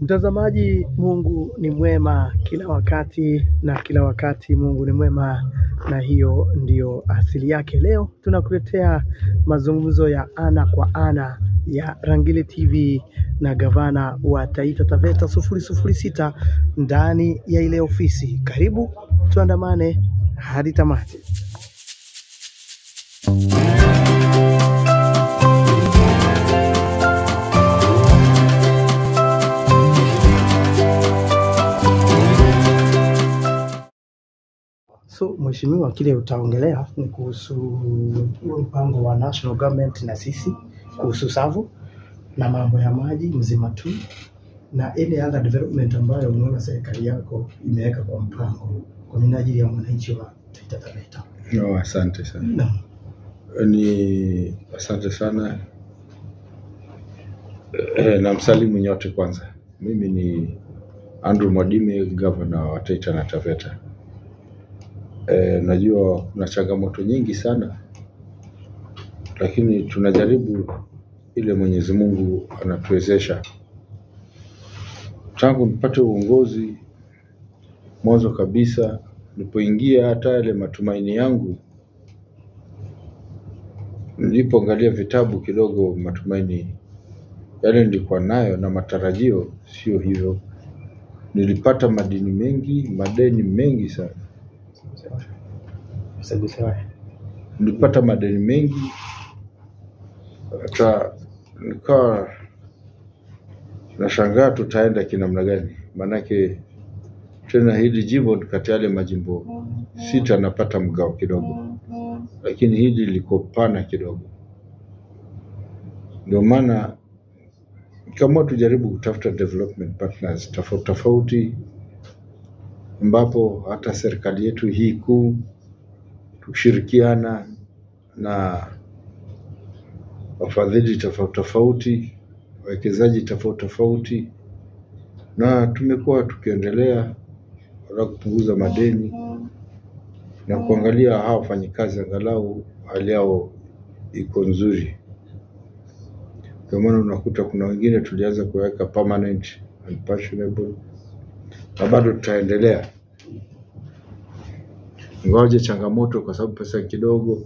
Mtazamaji, Mungu ni mwema kila wakati na kila wakati Mungu ni mwema, na hiyo ndiyo asili yake. Leo tunakuletea mazungumzo ya ana kwa ana ya Rangile TV na gavana wa Taita Taveta sufuri sufuri sita ndani ya ile ofisi. Karibu tuandamane hadi tamati. So mheshimiwa, kile utaongelea ni kuhusu huo mpango wa national government na sisi kuhusu SAVO na mambo ya maji mzima tu na ile other development ambayo unaona serikali yako imeweka kwa mpango kwa minajili ya mwananchi wa Taita Taveta. No, asante sana. Naam. Ni asante sana e, na msalimu nyote kwanza. Mimi ni Andrew Mwadime, gavana wa Taita na Taveta. E, najua kuna changamoto nyingi sana, lakini tunajaribu ile Mwenyezi Mungu anatuwezesha. Tangu nipate uongozi, mwanzo kabisa nilipoingia, hata yale matumaini yangu nilipoangalia vitabu kidogo, matumaini yale nilikuwa nayo na matarajio sio hivyo. Nilipata madini mengi, madeni mengi sana. Usiguse Nilipata madeni mengi, hata nikawa nashangaa tutaenda kinamna gani, maanake tena hili jimbo ni kati ya yale majimbo sita napata mgao kidogo, lakini hili liko pana kidogo. Ndio maana kama tujaribu kutafuta development partners tofauti tofauti, ambapo hata serikali yetu hii kuu tukishirikiana na wafadhili tofauti tofauti, wawekezaji tofauti tofauti, na tumekuwa tukiendelea na kupunguza madeni na kuangalia hawa wafanyikazi angalau hali yao iko nzuri. Ndio maana unakuta kuna wengine tulianza kuweka permanent and pensionable, na bado tutaendelea ingawaje changamoto, kwa sababu pesa kidogo.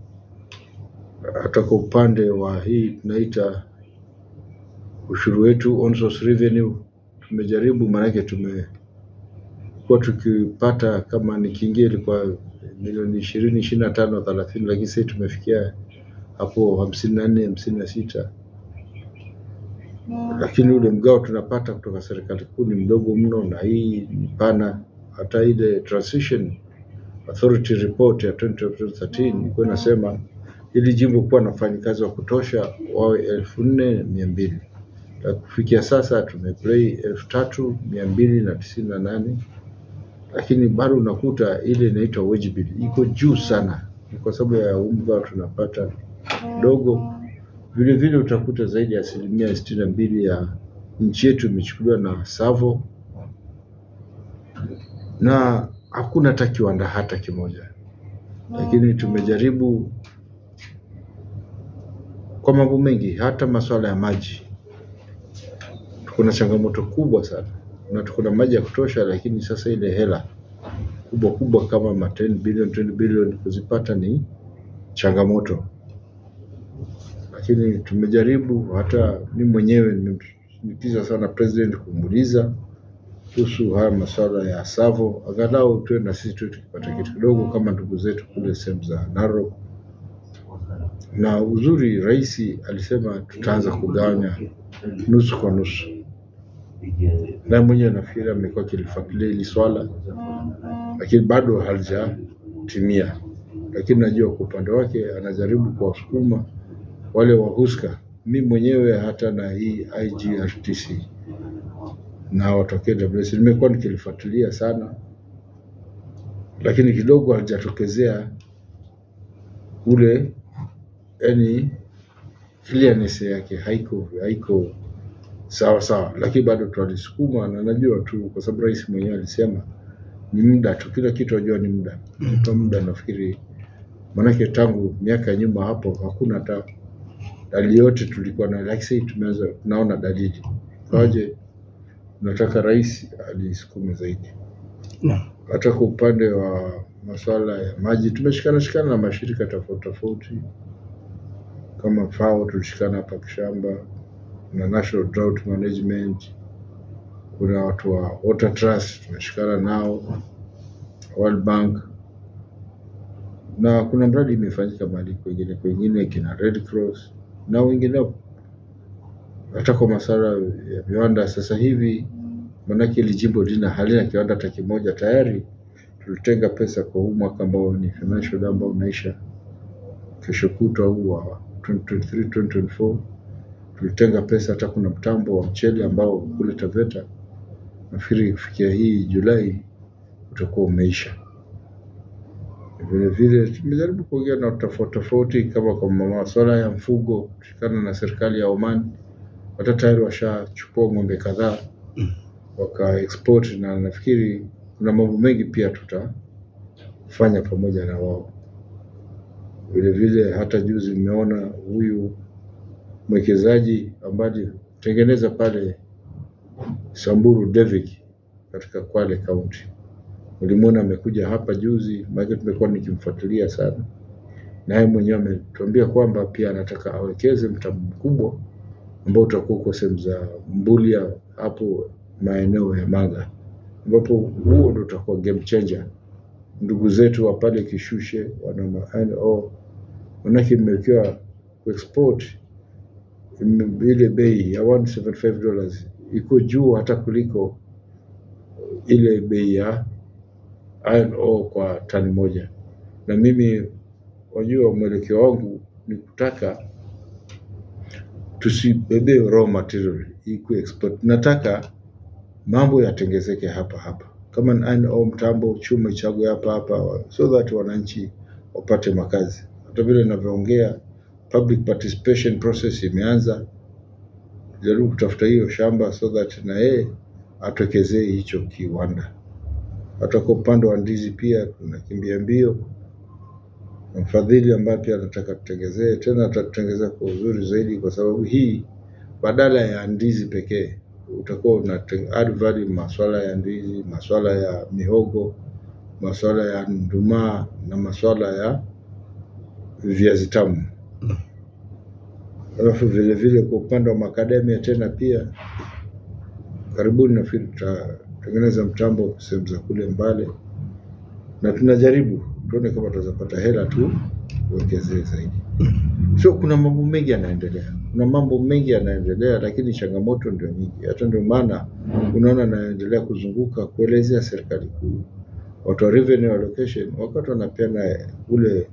Hata kwa upande wa hii tunaita ushuru wetu on source revenue tumejaribu, maanake tumekuwa tukipata kama nikiingia ilikuwa milioni ishirini ishirini na tano thelathini, lakini sasa tumefikia hapo hamsini na nne hamsini na sita lakini ule mgao tunapata kutoka serikali kuu ni mdogo mno, na hii ni pana. Hata ile transition authority report ya 2013 ilikuwa inasema ili jimbo kuwa na wafanyikazi wa kutosha wawe elfu nne mia mbili na kufikia sasa tumeplay elfu tatu mia mbili na tisini na nane lakini bado unakuta ile inaitwa wage bill iko juu sana, ni kwa sababu ya huu mgao tunapata dogo. Vile vile utakuta zaidi ya asilimia sitini na mbili ya nchi yetu imechukuliwa na SAVO na hakuna hata kiwanda hata kimoja, lakini tumejaribu kwa mambo mengi, hata masuala ya maji tuko na changamoto kubwa sana, na tuko na maji ya kutosha, lakini sasa ile hela kubwa kubwa kama ma 10 billion 20 billion kuzipata ni changamoto, lakini tumejaribu. Hata mi mwenyewe nimemshinikiza sana president kumuuliza kuhusu haya masuala ya SAVO, angalau tuwe na sisi tu tukipata kitu kidogo kama ndugu zetu kule sehemu za Narok. Na uzuri rais alisema tutaanza kugawanya nusu kwa nusu, na mwenyewe nafikiri amekuwa akilifuatilia hili swala, lakini bado halijatimia. Lakini najua kwa upande wake anajaribu kuwasukuma wale wahuska, mi mwenyewe hata na hii IGRTC na watokee WS nimekuwa nikilifuatilia sana, lakini kidogo halijatokezea ule yani clearness yake haiko haiko sawa sawa, lakini bado twalisukuma, na najua tu kwa sababu rais mwenyewe alisema ni muda tu, kila kitu ajua ni muda kwa muda. Nafikiri maanake tangu miaka ya nyuma hapo hakuna hata dalili yote tulikuwa na, like say tumeanza tunaona dalili kawaje nataka rais alisukume zaidi. Naam. Hata kwa upande wa masuala ya maji tumeshikana shikana na mashirika tofauti tofauti, kama FAO tulishikana hapa Kishamba, kuna National Drought Management, kuna watu wa Water Trust tumeshikana nao, World Bank, na kuna mradi imefanyika mahali kwengine kwengine, kina Red Cross na wengineo. Hata kwa masuala ya viwanda sasa hivi, manake hili jimbo lina halina kiwanda hata kimoja tayari tulitenga pesa kwa huu mwaka ambao ni financial year ambao unaisha kesho kutwa huu wa 2023 2024 tulitenga pesa. Hata kuna mtambo wa mchele ambao kule Taveta nafikiri kufikia hii Julai utakuwa umeisha. Vile vile tumejaribu kuongea na tofauti tofauti, kama kwa masuala ya mfugo, kushikana na serikali ya Oman, hata tayari washachukua ng'ombe kadhaa waka export, na nafikiri kuna mambo mengi pia tutafanya pamoja na wao. Vile vile hata juzi nimeona huyu mwekezaji ambaye alitengeneza pale Samburu Devik katika Kwale County. Ulimwona amekuja hapa juzi, maana tumekuwa nikimfuatilia sana, na yeye mwenyewe ametuambia kwamba pia anataka awekeze mtambo mkubwa ambao utakuwa uko sehemu za Mbulia hapo maeneo ya Manga, ambapo huo ndo utakuwa game changer. Ndugu zetu wa pale Kishushe wana ma- manake imewekewa kuexport ime- ile bei ya 175 dollars iko juu hata kuliko ile bei ya iron ore kwa tani moja, na mimi wajua, mwelekeo wangu ni kutaka tusibebe raw material ikuwe export. Nataka mambo yatengezeke hapa hapa, kama ni iron ore, mtambo chuma ichagwe hapa hapa, so that wananchi wapate makazi. Hata vile ninavyoongea, public participation process imeanza, jaribu kutafuta hiyo shamba so that na yeye atokezee hicho kiwanda. Hata kwa upande wa ndizi pia tunakimbia mbio, na mfadhili ambaye pia anataka tutengezee tena, atatutengezea kwa uzuri zaidi, kwa sababu hii badala ya ndizi pekee utakuwa una add value maswala ya ndizi, maswala ya mihogo, maswala ya ndumaa na maswala ya viazi tamu. Alafu vile vile kwa upande wa makadamia tena pia karibuni nafikiri tutatengeneza mtambo sehemu za kule Mbale, na tunajaribu tuone kama tunaweza pata hela tu uwekezee zaidi. So kuna mambo mengi yanaendelea, kuna mambo mengi yanaendelea, lakini changamoto ndio nyingi. Hata ndio maana unaona naendelea kuzunguka kuelezea serikali kuu, watu wa revenue allocation, wakati wanapeana ule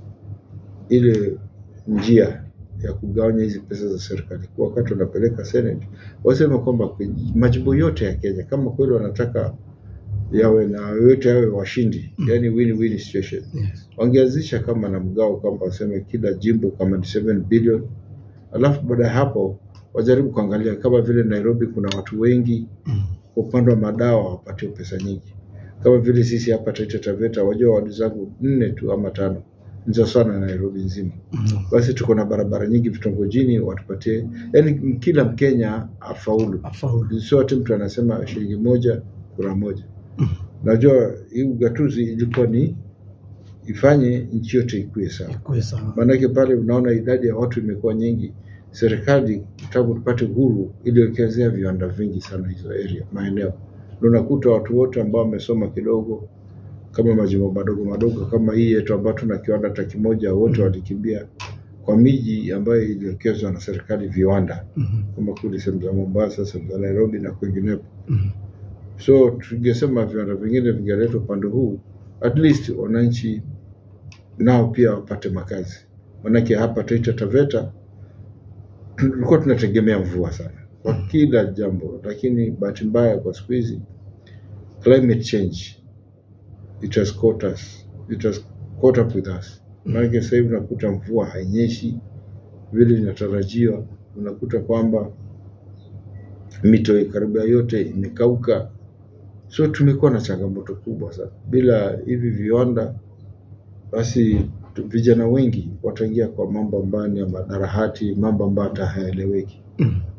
ile njia ya kugawanya hizi pesa za serikali kuu, wakati wanapeleka Senate, waseme kwamba kwenye majimbo yote ya Kenya kama kweli wanataka yawe na yote yawe washindi, yani win-win situation Yes. wangeanzisha kama na mgao kwamba waseme kila jimbo kama ni 7 billion, alafu baada ya hapo wajaribu kuangalia kama vile Nairobi kuna watu wengi, kwa upande wa madawa wapatie pesa nyingi, kama vile sisi hapa Taita Taveta, wajua wadi zangu nne tu ama tano ni sawa sana na Nairobi nzima. Basi tuko na barabara nyingi vitongojini, watupatie, yani kila Mkenya afaulu, Afaulu. sio ati mtu anasema shilingi moja kura moja. Najua hii ugatuzi ilikuwa ni ifanye nchi yote ikuwe sawa. Ikuwe sawa. Maanake pale unaona idadi ya watu imekuwa nyingi. Serikali tangu tupate uhuru iliwekezea viwanda vingi sana hizo area maeneo, na unakuta watu wote ambao wamesoma kidogo, kama majimbo madogo madogo kama hii yetu ambayo tuna kiwanda hata kimoja, wote walikimbia kwa miji ambayo iliwekezwa na serikali viwanda, Mhm. kama kule sehemu za Mombasa, sehemu za Nairobi na kwingineko. Mhm. So tungesema viwanda vingine vingeletwa upande huu, at least wananchi nao pia wapate makazi. Manake hapa Taita Taveta tulikuwa tunategemea mvua sana kwa kila jambo, lakini bahati mbaya kwa siku hizi climate change it has caught us, it has caught up with us. Manake sasa hivi unakuta mvua hainyeshi vile inatarajiwa, unakuta kwamba mito karibia yote imekauka. So tumekuwa na changamoto kubwa sana. Bila hivi viwanda, basi tu- vijana wengi wataingia kwa mambo ambayo ni ya madarahati, mambo ambayo hata hayaeleweki. Mhm.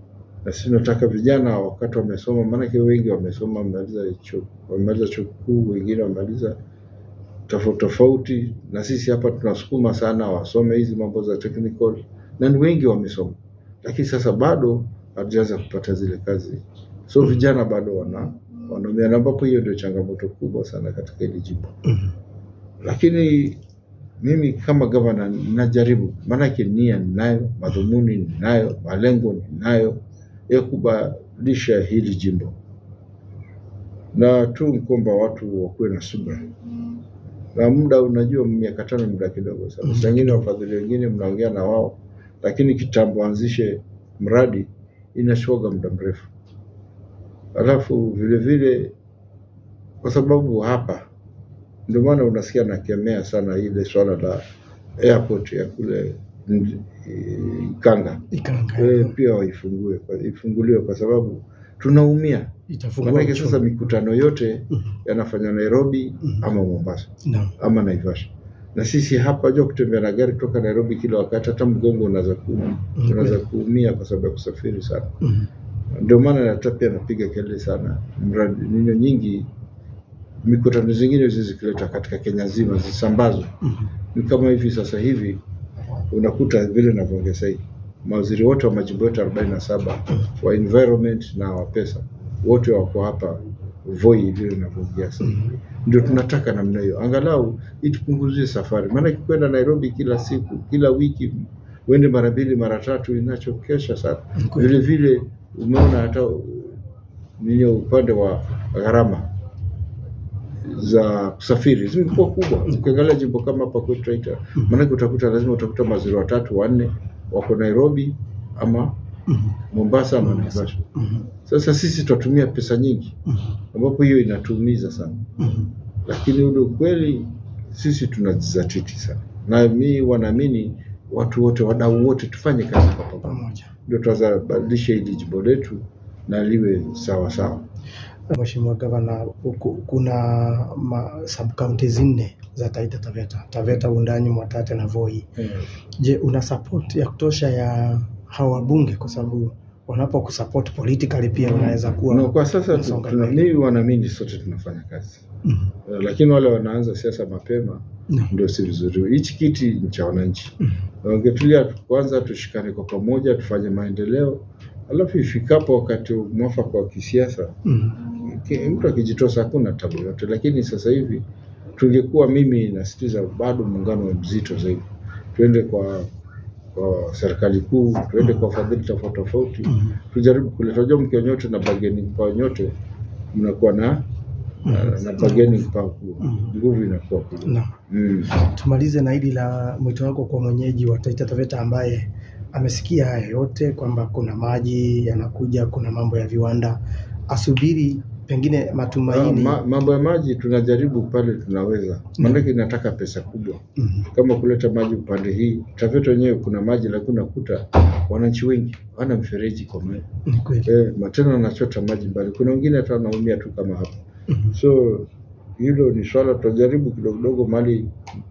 na sisi tunataka vijana wakati wamesoma, maanake wengi wamesoma, wamemaliza chuo, wamemaliza chuo kikuu, wengine wamemaliza tofauti tofauti, na sisi hapa tunasukuma sana wasome hizi mambo za technical, na ni wengi wamesoma, lakini sasa bado hatujaanza kupata zile kazi, so vijana bado wana wanaumia, na ambapo hiyo ndio changamoto kubwa sana katika hili jimbo Mhm. lakini mimi kama gavana najaribu, maanake nia ninayo, madhumuni ninayo, malengo ninayo ya kubadilisha hili jimbo, na tu kwamba watu wakuwe na subra na muda. Unajua, miaka tano ni muda kidogo sana. Mhm. Saa ingine wafadhili wengine mnaongea na wao, lakini kitambo anzishe mradi inachukuaga muda mrefu, alafu vile vile kwa sababu hapa ndio maana unasikia nakemea sana ile swala la airport ya kule Ndi- Ikanga Ikanga e, pia waifungue ifunguliwe kwa sababu tunaumia. itafungua Maanake uchumi. sasa mikutano yote Mhm. yanafanya Nairobi Mhm. ama Mombasa Naam. ama Naivasha, na sisi hapa jua kutembea na gari kutoka Nairobi kila wakati, hata mgongo unaweza kuumia, Mhm. unaweza kuumia kwa sababu ya kusafiri sana. Mhm. Ndio maana hata pia napiga kelele sana, mradi nino nyingi mikutano zingine hizi zikileta katika Kenya nzima zisambazwe. Mhm. Ni kama hivi sasa hivi unakuta vile navyoongea sahii, mawaziri wote wa majimbo yote arobaini na saba wa environment na wa pesa wote wako hapa Voi, vile navyoongea sasa hivi. Ndio tunataka namna hiyo, angalau itupunguzie safari, maana kwenda Nairobi kila siku kila wiki uende mara mbili mara tatu inachokesha sana. Ni kweli. Vile vile umeona hata nini upande wa gharama za kusafiri zimekuwa kubwa. Ukiangalia jimbo kama hapa kwetu Taita, maanake utakuta lazima utakuta mawaziri watatu wanne wako Nairobi ama Mhm. Mombasa ama Naivasha. Mhm. Sasa sisi tutatumia pesa nyingi, Mhm. ambapo hiyo inatuumiza sana, Mhm. lakini ule ukweli sisi tunajizatiti sana, na mi wanaamini watu wote, wadau wote, tufanye kazi kwa pamoja, Pamoja. ndio tunaweza badilisha hili jimbo letu na liwe sawa sawa. Mheshimiwa Gavana, huku kuna ma sub counties nne za Taita Taveta, Taveta, Wundanyi, Mwatate na Voi. Je, una support ya kutosha ya hawa wabunge? Kwa sababu wanapokusupport politically pia unaweza kuwa Na kwa sasa tu- unasonga tuna- mbele. mimi wanaamini sote tunafanya kazi Mhm. Eh, lakini wale wanaanza siasa mapema Naam. ndio si vizuri. Hichi kiti ni cha wananchi, Mhm. wangetulia tu- kwanza, tushikane kwa pamoja, tufanye maendeleo, alafu ifikapo wakati mwafaka wa kisiasa, Mhm. ki- mtu akijitosa hakuna tabu yote. Lakini sasa hivi tungekuwa, mimi nasitiza bado muungano wa mzito zaidi, tuende kwa kwa serikali kuu, tuende kwa fadhili tofauti tofauti, Mhm. tujaribu kuleta. Unajua, mkiwa nyote na bargaining power nyote mnakuwa na na, na bargaining power kubwa, Mhm. nguvu inakuwa kubwa. Naam. Mm. Tumalize na hili la mwito wako kwa mwenyeji wa Taita Taveta ambaye amesikia haya yote kwamba kuna maji yanakuja, kuna mambo ya viwanda, asubiri pengine Ah, matumaini. ma, mambo ya maji tunajaribu pale tunaweza, maanake inataka pesa kubwa, Mhm. kama kuleta maji upande hii Taveta wenyewe kuna maji, lakini unakuta wananchi wengi wana mfereji kwa maji Ni kweli. eh, matena wanachota maji mbali. Kuna wengine hata wanaumia tu kama hapa, Mhm. so hilo ni swala tutajaribu kidogo kidogo mali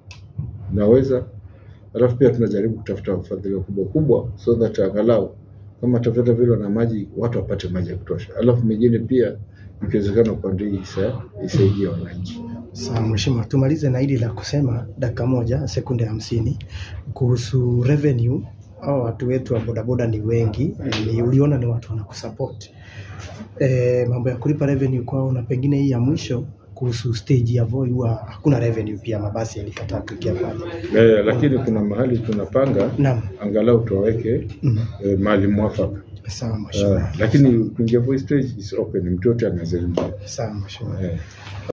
naweza, alafu pia tunajaribu kutafuta wafadhili kubwa kubwa, so that angalau kama Taveta vile na maji watu wapate maji ya kutosha, alafu mengine pia ikiwezekana upande hii isa- isaidie wananchi. Sawa mheshimiwa, tumalize na hili la kusema dakika moja sekunde hamsini kuhusu revenue. Hao watu wetu wa bodaboda ni wengi, ni uliona ni watu wanakusupport e, mambo ya kulipa revenue kwao, na pengine hii ya mwisho kuhusu stage ya Voi huwa hakuna revenue, pia mabasi yalikataa kuingia pale. Eh, lakini kuna mahali tunapanga Naam, angalau tuwaweke mm, eh, mahali mwafaka sawa mheshimiwa, eh, lakini kuingia voice stage is open, mtu yote anaweza ingia sawa mheshimiwa. eh.